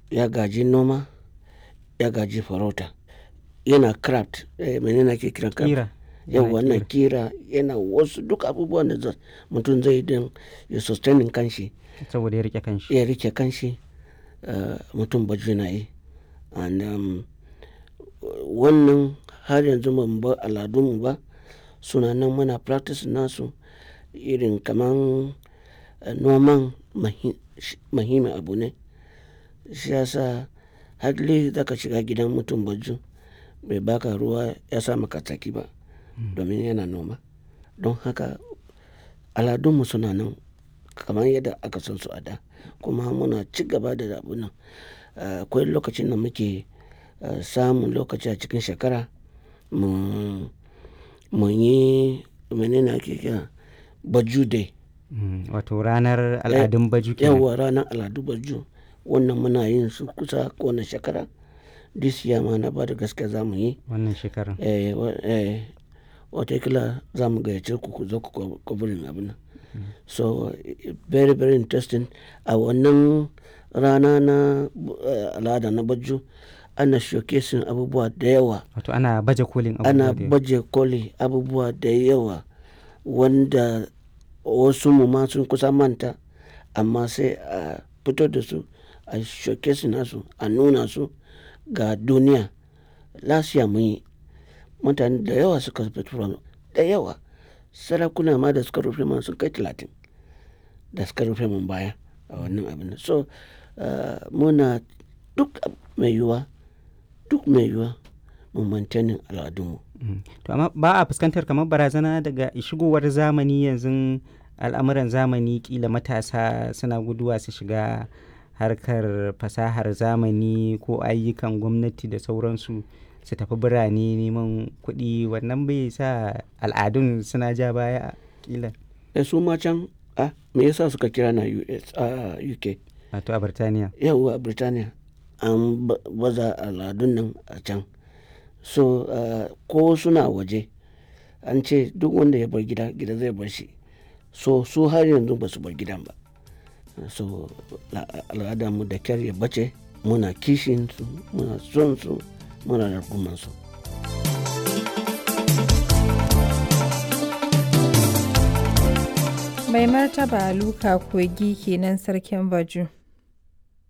ya gaji noma ya gaji farauta yana craft eh, menene ake kiran craft Ƙira. yau Yana wannan kira yana wasu duk abubuwan da za- mutum zai don ya sustaining kanshi Saboda ya rike kanshi. ya rike kanshi uh, mutum baju na yi and um, wannan har yanzu ban bar aladunmu ba suna nan muna practice nasu irin kaman uh, noman mahi- shi- muhimmin abu ne shi yasa hadli zaka shiga gidan mutum baju bai baka ruwa ya sa maka tsaki ba domin yana noma don haka aladunmu suna nan kamar yadda aka san su a da kuma muna ci gaba da abu nan Uh, akwai lokacin da muke uh, samun lokaci a cikin shekara mu mu yi menene ake kira baju day Mm, Wato ranar al'adun baju kenan. yawa ranar al'adu baju wannan muna yin su kusa kowane shekara this year ma na ba da gaske za mu yi Wannan shekarar. eh, wa- eh, watakila za mu gayyace ku ku zo ku kwabirin abin nan so eh, very very interesting a wannan rana na eh, al'ada na baju ana showcasing abubuwa da yawa Wato ana baje kolin ana abubuwa da yawa. baje koli abubuwa da yawa wanda wasu mu ma sun kusa manta amma sai a fito da su a showcase nasu a nuna su ga duniya lasiya mun yi mutane da yawa suka fito da yawa sarakuna ma da suka rufe man sun kai talatin da suka rufe mun baya a wannan abin nan. so uh, muna duk mai yiwuwa duk mai yiwuwa mu maintaining al'adunmu Mm. To amma ba a fuskantar kamar barazana daga shigowar zamani yanzu al'amuran zamani kila matasa suna guduwa su shiga harkar fasahar zamani ko ayyukan gwamnati da sauransu su tafi birane neman kuɗi wannan bai sa al'adun suna ja baya kila da su ma can a me yasa suka kira na US a UK wato a Birtaniya. yawwa a Birtaniya an ba- baza al'adun nan a can so uh, ko suna waje an ce duk wanda ya bar gida gida zai bar shi so su har yanzu ba su bar gidan ba so al'adar mu da kyar ya bace muna kishin su muna son su muna rarkuman su Mai martaba Luka Kogi kenan sarkin Baju.